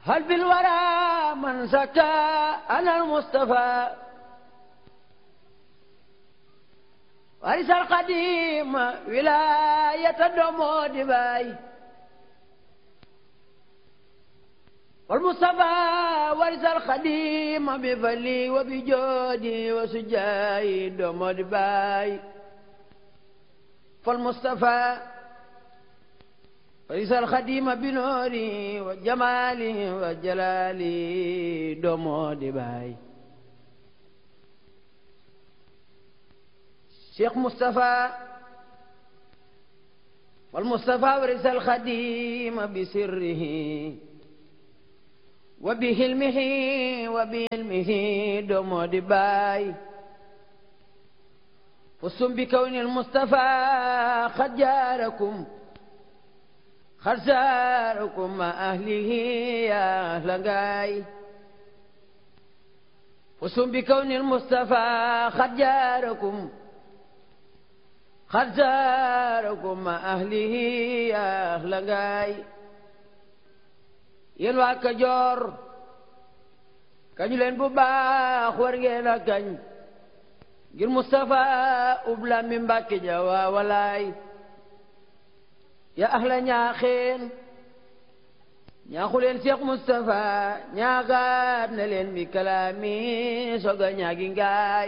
هل بالورى من زكى أنا المصطفى ورث القديم ولاية الدمود باي والمصطفى ورث القديم بفلي وبجودي وسجاي دمود باي فالمصطفى ورث الخديم بنوري وجمالي وجلالي دمود باي شيخ مصطفى والمصطفى ورث الخديم بسره وبهلمه وبهلمه دمود باي فصم بكون المصطفى قد جاركم قد زاركم مع أهله يا أهل غاي فصم بكون المصطفى قد جاركم قد زاركم مع أهله يا أهل غاي yéen waa Kajoor kañu leen bu baax war ngeen a kañ ngir Moustapha ubla mi Mbàkke ja waa walaay ya ahla ñaaxeen ñaaxu leen Cheikh Moustapha ñaagaat na leen bi kalaami soga ñaagi ngaay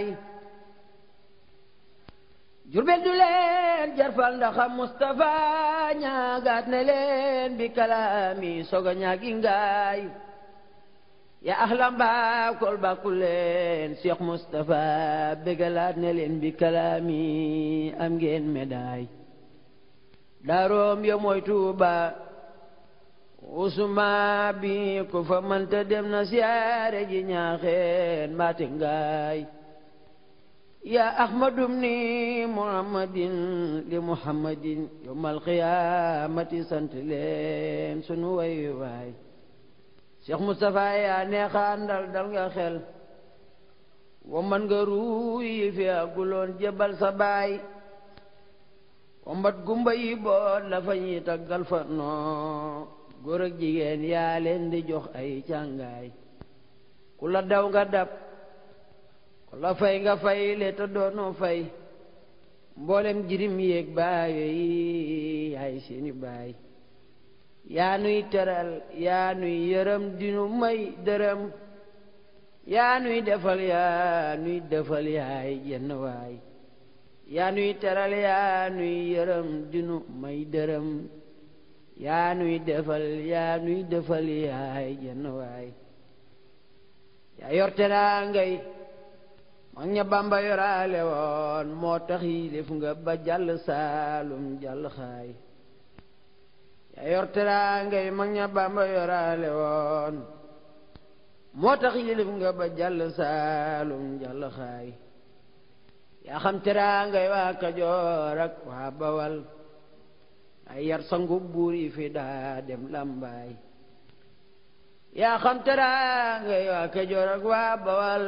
jurbel du leen jarfal ndaxam Moustapha ñaagaat na leen bi kalaami soga ñaagi ngaay ya ahla mbaakol bàkku leen Cheikh Moustapha bégalaat na leen bi kalaami am ngeen médaille daaroom ya mooy Tuuba usuma bi ku fa mënta dem na siyaare ji ñaaxeen mbaate ngaay ya ahmadum ni muhammadin li muhammadin yowmal qiyaamati sant leen sunu way waay Cheikh Moustapha yaa neexaandal dal nga xel wa man nga ruuyi fi aguloon jebal sa baay wa mbat gumba yi boot la fa ñuy taggal fa noo góor ak jigéen yaa leen di jox ay càngaay ku la daw nga dab ku la fay nga fay le te doonoo fay mboolem jirim yéeg baayo yi yaay seeni baay yaa nuy teral yaa nuy yërëm dinu may dërëm yaa nuy defal yaa nuy defal yaay jenn waay yaa nuy teral yaa nuy yërëm dinu may dërëm yaa nuy defal yaa nuy defal yaay jenn waay yaa yor teraa ngay mag ña Bamba yoraale woon moo tax yilif nga ba jàll saalum jàll xaay yaa yor teraa ngay mag ña Bamba yoraale woon moo tax yilif nga ba jàll saalum jàll xaay yaa xam teraa ngay waa Kajoor ak waa Bawal ay yar sangu buur yi fi daa dem làmbaay yaa xam teraa ngay waa Kajoor ak waa Bawal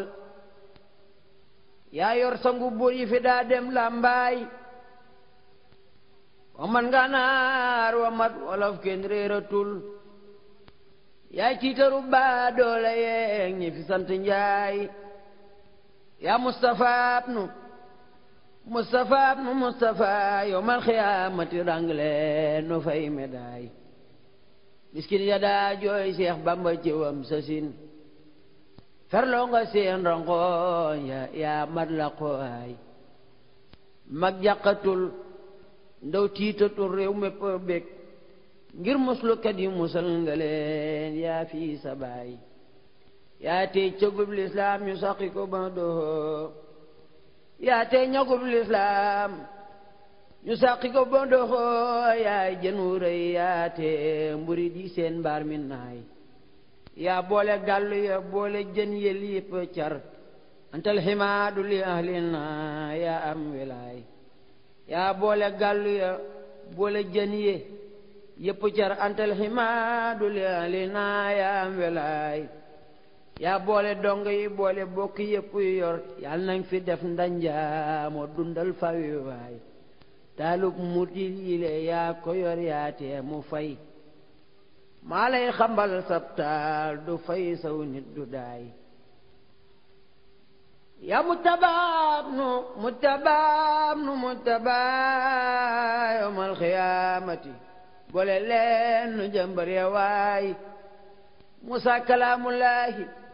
yaa yor sangu buur yi fi daa dem làmbaay wa man nganaar wa mat wolof kenn réeratul yaay tiitaru baa doole yeeg ñi fi sant njaay yaa Moustapha abnu Moustapha abnu Moustapha yowmal xiyaamati rangle no fay médaay miskin ya daa jooy Seex Bamba ci wam sasin ferloo nga seen rongoñ ya yaa mat la qooy mag jàqatul ndaw tiitatul réew mépp bég ngir muslukat yi musal nga leen yaa fii sa baay yaa tey cëgub lislaam ñu saqi ko ba doxoo yaa tey ñagub lislaam ñu saqi ko ba doxoo yaay jën wu rëy yaa tey mburi di seen mbaar mi naay yaa boole gàllu ya boole jën yël yëpp car antal ximaadu li ahlina yaa am wilaay yaa boole gàllu ya boole jën ye yëpp car antal ximaadu li ahlina yaa am wilaay yaa boole dong yi boole bokk yëpp yor yal nañ fi def ndanja moo dundal fawi waay taalub mutil yile yaa ko yor yaa tee mu fay maa lay xambal sabtaal du fay saw nit du daay ya mutabaab nu mutabaab nu mutabaa yawmal xiyaamati boole leen nu jëmbar ya waay musa kalaamullaahi